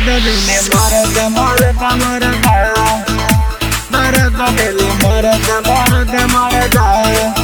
dile marada marada marada Marada dile marada marada marada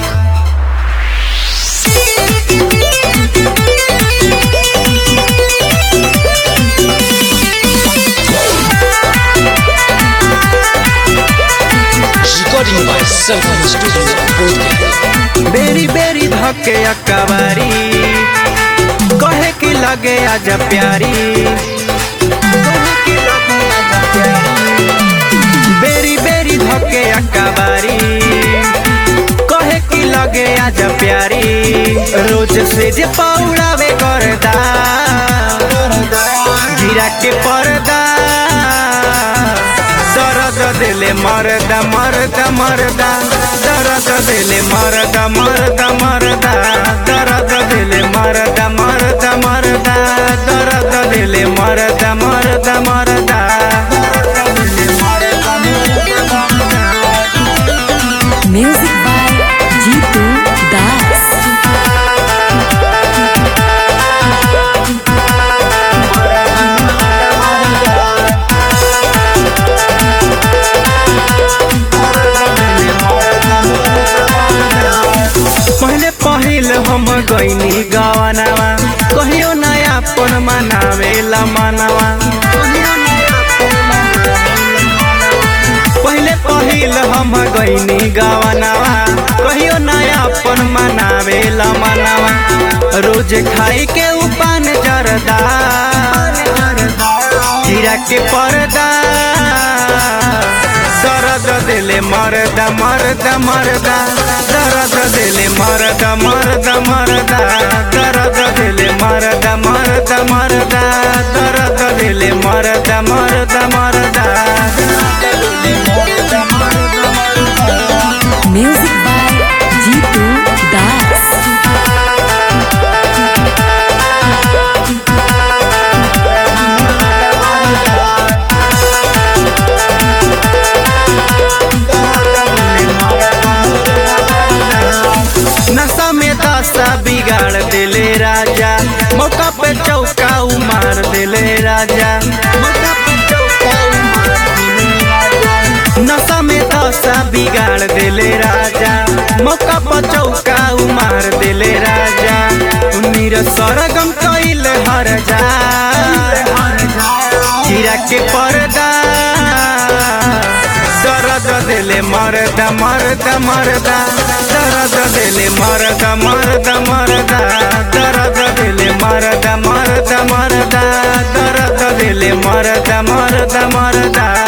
Recording by Sultan Studios, Bodhgaya. बेरी बेरी धके अकबारी कहे कि लगे आज प्यारी कहे कि लगे आजा प्यारी। बेरी बेरी धके अकबारी कहे कि लगे आज प्यारी रोज से जे पौड़ावे करदा गिरा के पर्दा दर्द दिले मरदा मरदा मरदा दर्द दिले मरदा मरदा मरदा दर्द दिले मरदा मरदा मरदा दर्द दिले मरदा मरदा मरदा Music by Jitu Das. पहले पहिल हम गईनी गवनवा कहियो नया पन मनावेला मनवा पहले पहिल हम गईनी गवनवा कहियो नया पन मनावेला मनवा रोज खाई के उपान जरदा जीरा के पर्दा दर्द दिले मरदा मरदा मरदा दर्द दिले मरदा मरदा मरदा दर्द दिले मरदा मरदा मरदा दर्द दिले मरदा मरदा मरदा Music by Jitu Das. नशा में दशा बिगाड़ दिले राजा मौका पे चौका मार दिले राजा मौका पे चौका उमार दिले राजा। नशा में दशा बिगाड़ दिले राजा मौका पर चौका मार दिले राजा उन्नीर सरगम कैल हर जा चिरा के पर्दा दर्द दिले मरदा मरदा मरदा दर्द दिले मरदा मरदा मरदा दर्द दिले मरदा मरदा मरदा दर्द दिले मरदा मरदा मरदा